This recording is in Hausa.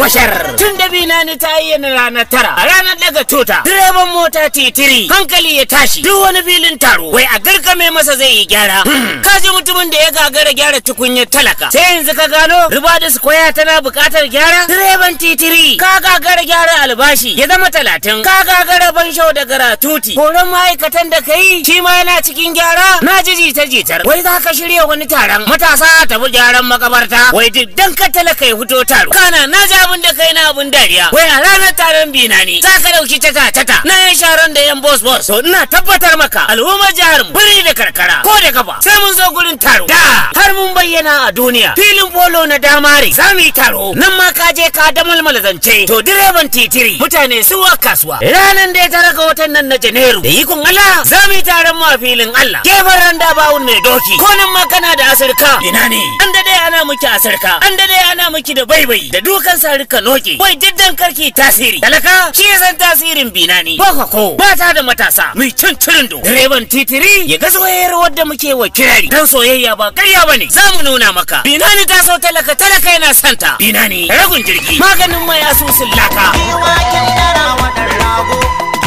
washar tun da binani ta ayyana ranar tara a ranar daga tuta direban mota titiri hankali ya tashi duk wani filin taro wai a garkame masa zai yi gyara ka ji mutumin da ya gagara gyara tukunyar talaka sai yanzu ka gano ribadis koya tana buƙatar gyara direban titiri ka gagara gyara albashi ya zama talatin ka gagara ban shau da garatuti horon ma'aikatan da ka yi shi ma yana cikin gyara na ji jita jitar wai za ka shirya wani taron matasa ta bi gyaran makabarta wai duk dan ka talaka ya fito taro kana na ji abin da kai na abin dariya wai a ranar taron bina ne za ka dauki tata tata na yan sharon da yan bos bos to ina tabbatar maka al'ummar jihar mu birni da karkara ko da kafa sai mun zo gurin taro da har mun bayyana a duniya filin polo na damare za mu yi taro nan ma ka je ka damalmala zance to direban titiri mutane su wa kasuwa ranar da ya tara ga watan nan na janairu da ikon Allah za mu yi taron mu a filin Allah gefen randa bawun mai doki ko nan ma kana da asirka ina ne an da dai ana miki asirka an da dai ana miki da baibai da dukan sarika noki wai diddan karki tasiri talaka shi ya san tasirin bina ne baka ko ba ta da matasa mai cin cirin do direban titiri ya ga soyayyar wadda muke wa kirari dan soyayya ba karya bane za mu nuna maka bina ne ta so talaka talaka yana santa bina ne ragun jirgi maganin mai asusun laka waken dara wa ɗan rago